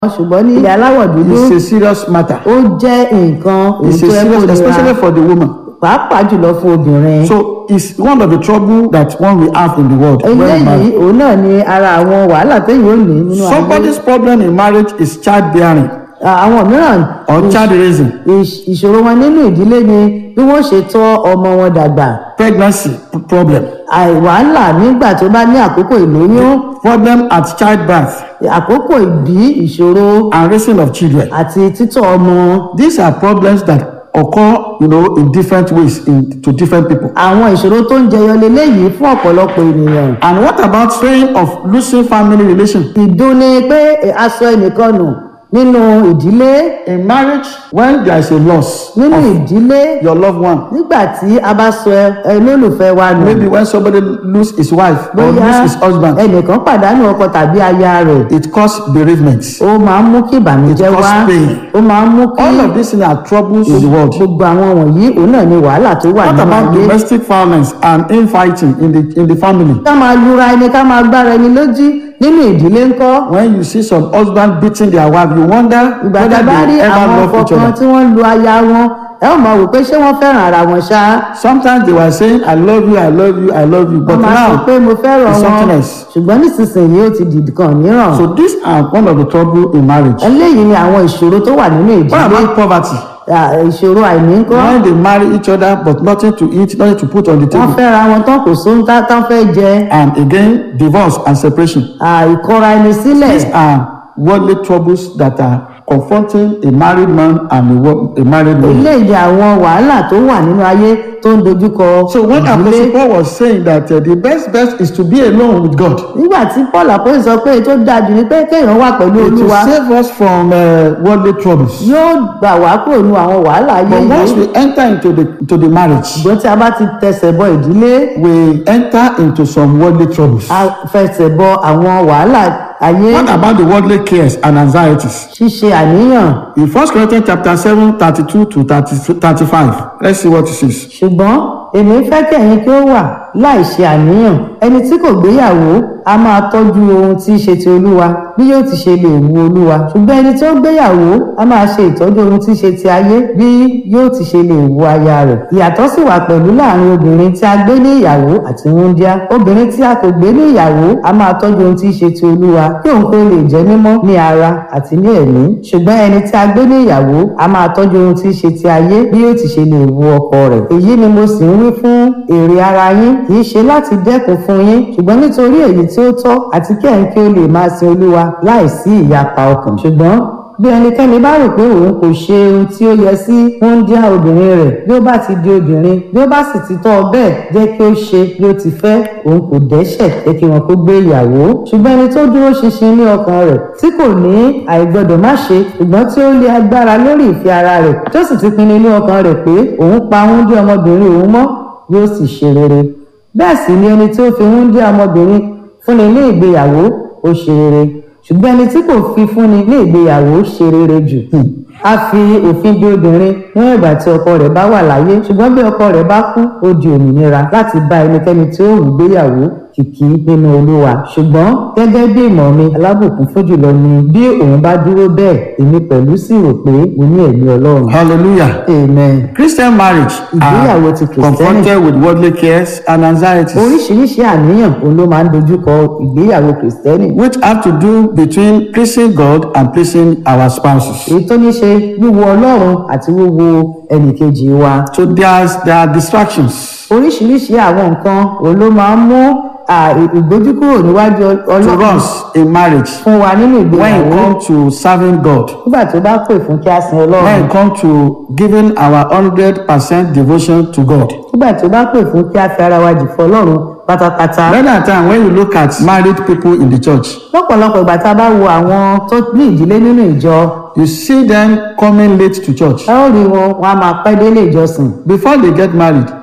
ṣùgbọ́n ní ilẹ̀ aláwọ̀ dúdú It's a serious matter. ó jẹ́ nǹkan èyí It's a tó yẹ kó serious, especially nira for the woman. pàápàá jùlọ fún obìnrin. So it's one of the trouble that one will have in the world. when eléyìí married. òun náà ni ara àwọn wàhálà téèyàn ò ní nínú ayé. Somebody's problem in marriage is childbearing àwọn mìíràn or child raising, ìṣ- ìṣòro wọn nínú ìdílé ni bí wọ́n ṣe tọ́ ọmọ wọn dàgbà pregnancy problem, àìwàhálà nígbà tó bá ní àkókò ìlóyún problem at childbirth, àkókò ìbí ìṣòro and raising of children. àti títọ́ ọmọ These are problems that occur, you know, in different ways in, to different people. àwọn ìṣòro tó ń jẹyọ leléyìí fún ọ̀pọ̀lọpọ̀ ènìyàn And what about saying of losing family relation? ìdùn ni pé ẹ, aṣọ ẹnìkan nù nínú ìdílé In marriage, when there is a loss nínú of ìdílé your loved one, nígbà tí a bá sọ ẹ olólùfẹ́ wa nù maybe when somebody lose his wife or lose bóyá his husband, ẹnìkan pàdánù ọkọ tàbí aya rẹ̀ it causes bereavement. ó máa ń mú kí ìbànújẹ́ It wá cause pain. ó máa ń mú kí All of these things are troubles in the world. gbogbo àwọn wọ̀nyí òun náà ni wàhálà tó wà What nínú about ayé domestic violence and infighting in the in the family? ká máa lura ẹni ká máa gbára ẹni lójú nínú ìdílé ńkọ́ When you see some husband beating their wife, you wonder ìgbà whether tá a bá rí they ever àwọn love ọkọ each kan other. tí wọ́n lu aya wọn ẹ ó máa wò pé ṣé wọ́n fẹ́ràn ara wọn ṣá Sometimes they were saying, "I love you, I love you, I love you," but wọ́n máa sọ now pé mo fẹ́ràn it's wọn something else. ṣùgbọ́n nísinsìnyí ó ti dìdì kan mìíràn So these are one of the trouble in marriage. eléyìí ni àwọn ìṣòro tó wà nínú What ìdílé about poverty? à, ìṣòro àìní ńkọ́ When they marry each other but nothing to eat, nothing to put on the wọ́n table, fẹ́ra wọn tán kò sóhun tá tán fẹ́ jẹ and again divorce and separation. à, ìkọra ẹni sílẹ̀ These are worldly troubles that are confronting a married man and a, wo- a married woman. eléyìí àwọn wàhálà tó wà nínú ayé tó ń dojúkọ So when ìdílé Apostle Paul was saying that uh, the best best is to be alone with God, nígbà tí paul àpòyí sọ pé tó dáa jù ni pé kéèyàn wà pẹ̀lú it will olúwa save us from uh, worldly troubles. yóò gbà wá kúrò nínú àwọn wàhálà ayé But once yìí we enter into the into the marriage, ṣùgbọ́n tí a bá ti tẹsẹ̀ bọ ìdílé we enter into some worldly troubles. a fẹsẹ̀ bọ àwọn wàhálà ayé What about the worldly cares and anxieties? ṣíṣe àníyàn In 1 Corinthians chapter 7, 32 to 30, 35, let's see what it says. ṣùgbọ́n èmi fẹ́ kí ẹ̀yin kí ó wà láì ṣe àníyàn ẹni tí kò gbéyàwó a máa tọ́jú ohun tí í ṣe ti olúwa bí yóò ti ṣe lè wu olúwa ṣùgbọ́n ẹni tí ó gbéyàwó a máa ṣe ìtọ́jú ohun tí í ṣe ti ayé bí yóò ti ṣe lè wu aya rẹ̀ ìyàtọ̀ sì wà pẹ̀lú láàrin obìnrin tí a gbé ní ìyàwó àti wúńdíá obìnrin tí a kò gbé ní ìyàwó a máa tọ́jú ohun tí í ṣe ti olúwa kí òun kó lè jẹ́ mímọ́ ní ara àti ní ẹ̀mí ṣùgbọ́n ẹni tí a gbé ní ìyàwó a máa tọ́jú ohun tí í ṣe ti ayé bí yóò ti ṣe lè wu ọkọ rẹ̀ èyí ni mo sì ń wí fún èrè ara yín kì í ṣe láti dẹ́kun fún yín ṣùgbọ́n nítorí èyí tí ó tọ́ àti kí ẹ̀yin kí ó lè máa sin olúwa láì sí ìyapa ọkàn ṣùgbọ́n bí ẹnikẹ́ni bá rò pé òun kò ṣe ohun tí ó yẹ sí wúńdíá obìnrin rẹ̀ bí ó bá ti di obìnrin bí ó bá sì ti tọ́ ọ bẹ́ẹ̀ jẹ́ kí ó ṣe bí ó ti fẹ́ òun kò dẹ́ṣẹ̀ jẹ́ kí wọn kó gbé ìyàwó ṣùgbọ́n ẹni tó dúró ṣinṣin ní ọkàn rẹ̀ tí kò ní àìgbọ́dọ̀ má ṣe ṣùgbọ́n tí ó lé agbára lórí ìfẹ́ ara rẹ̀ tó sì ti pinnu ní ọkàn rẹ̀ pé òun pa wúńdíá ọmọbìnrin òun mọ́ yóò sì ṣe rere bẹ́ẹ̀ sì ni ẹni tí ó fi wúńdíá ọmọbìnrin fúnni ní ìgbéyàwó ó ṣe rere ṣùgbọ́n ẹni tí kò fi fúnni ní ìgbéyàwó ṣe rere jù a fi òfin de obìnrin níwọ̀n ìgbà tí ọkọ rẹ̀ bá wà láyé ṣùgbọ́n bí ọkọ rẹ̀ bá kú ó di òmìnira láti bá ẹnikẹ́ni tí ó wù gbéyàwó kìkì nínú olúwa ṣùgbọ́n gẹ́gẹ́ bí ìmọ̀ mi alábùkún fún jùlọ ni bí òun bá dúró bẹ́ẹ̀ èmi pẹ̀lú sì rò pé mo ní ẹ̀mí ọlọ́run Hallelujah. amen. Christian marriage Ìgbéyàwó are ti Kristẹni. confronted with worldly cares and anxieties, oríṣiríṣi àníyàn òun ló máa ń dojúkọ ìgbéyàwó kìrìsìtẹ́nì which have to do between pleasing God and pleasing our spouses. èyí tó ní ṣe wíwo ọlọ́run àti wíwo ẹnìkejì wa So there's there are distractions. oríṣiríṣi àwọn nǹkan òun ló máa ń mú à, ì- ìgbójúkúrò níwájú to ọlọ́run us in marriage fún wa nínú when it ìgbéyàwó comes to serving God, nígbà tó bá pè fún kí a sin when ọlọ́run it comes to giving our hundred percent devotion to God. nígbà tó bá pè fún kí a fi ara wa jì fún ọlọ́run pátápátá Many a time when you look at married people in the church, lọ́pọ̀lọpọ̀ ìgbà tá a bá wo àwọn tó ní ìdílé nínú ìjọ you see them coming late to church. ẹ ó rí wọn wọn a máa pẹ́ délé ìjọsìn Before they get married,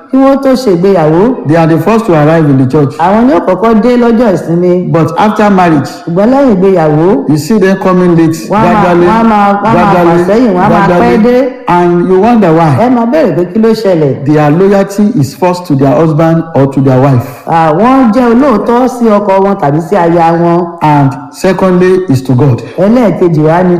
kí wọ́n tó ṣègbéyàwó they are the first to arrive in the church. àwọn ni ó kọ́kọ́ dé lọ́jọ́ ìsinmi But after marriage, ṣùgbọ́n lẹ́yìn ìgbéyàwó you see them coming late, Wọ́n á máa- gradually, wọ́n á máa- wọ́n á máa fà sẹ́yìn, wọ́n á máa pẹ́ dé. gradually, and you wonder ẹ why. máa béèrè pé kí ló ṣẹlẹ̀ Their loyalty is first to their husband or to their wife, àwọn jẹ́ olóòótọ́ sí ọkọ wọn tàbí sí aya wọn and secondly is to God. ẹlẹ́ẹ̀kejì wá ni